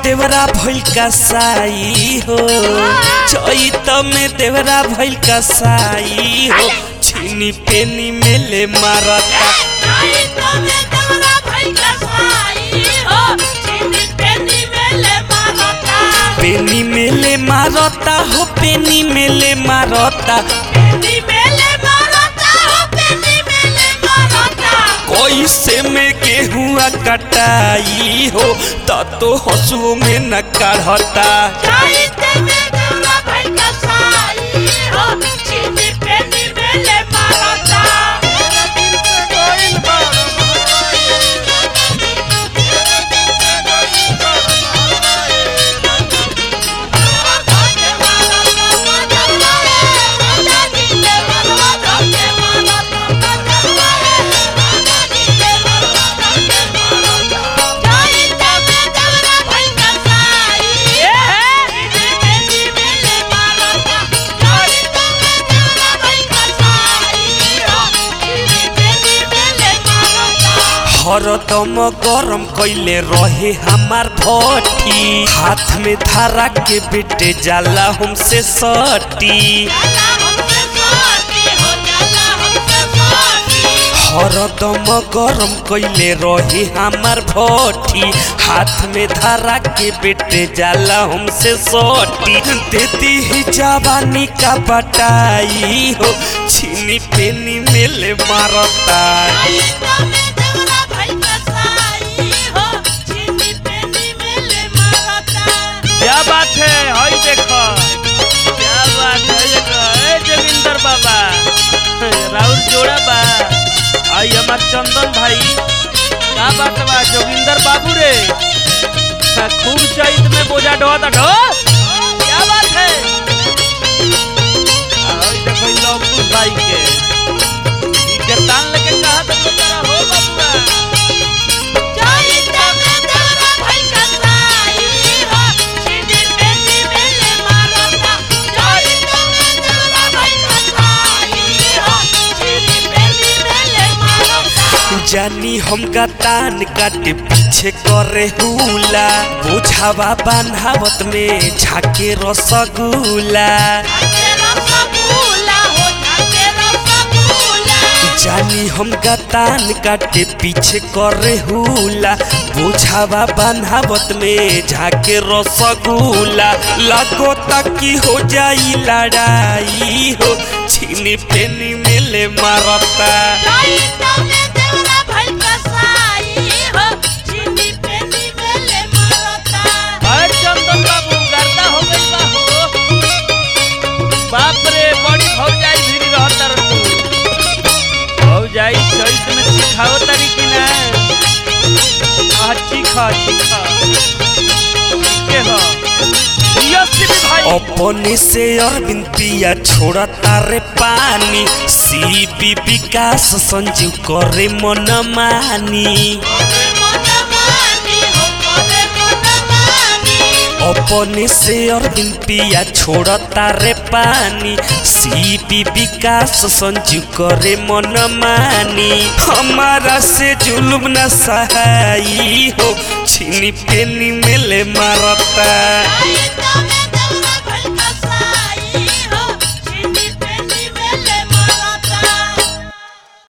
देवरा भइल कसाई हो चैत में देवरा भइल कसाई हो छीनी पेनी मेले मारता पेनी मेले मारता हो पेनी मेले मारता कैसे में गेहुआ कटाई हो त तो हसुओ में न काढ़ता हरदम गरम कैले रहे हमार भट्टी हाथ में धारा के बेटे जाला हमसे सटी हरदम गरम कैले रहे हमार भट्टी हाथ में धारा के बेटे जाला हमसे सटी देती ही जवानी का बटाई हो छीनी पेनी मेले मारता क्या बात है हई देखो क्या बात है देखो ए जोगिंदर बाबा राहुल जोड़ा बा आई हमार चंदन भाई क्या बात बा जोगिंदर बाबू रे हाँ, खूब चैत में बोझा ढोता ढो क्या बात है आई देखो इ लवकुश भाई के ई गर्दान लेके कहा तक तेरा हो बाबूआ जानी हम तान काटे पीछे करे हुला बोझावा बान्हावत में झाके रसगुला जानी हम तान काटे पीछे करे हुला बोझावा बान्हावत में झाके रसगुला लगो ताकि हो जाई लड़ाई हो छीनी पेनी मेले मारता अरे चंदन बाबू गर्दा हो गई बा हो बाप रे बड़ी भौजाई भिड़ी रहता रे तू भौजाई चैत में सिखाओ तारी कि ना आह चीखा चीखा के हो यसी भी भाई अपने से अरविंद पिया छोड़ा तारे पानी सी बी विकास संजीव करे मन मानी अपने से अरविंद पिया छोड़ा तारे पानी सी बी विकास संजीव करे मन मानी हमारा से जुलुम न सहाई हो छीनी पेनी मेले मारता Ahí está,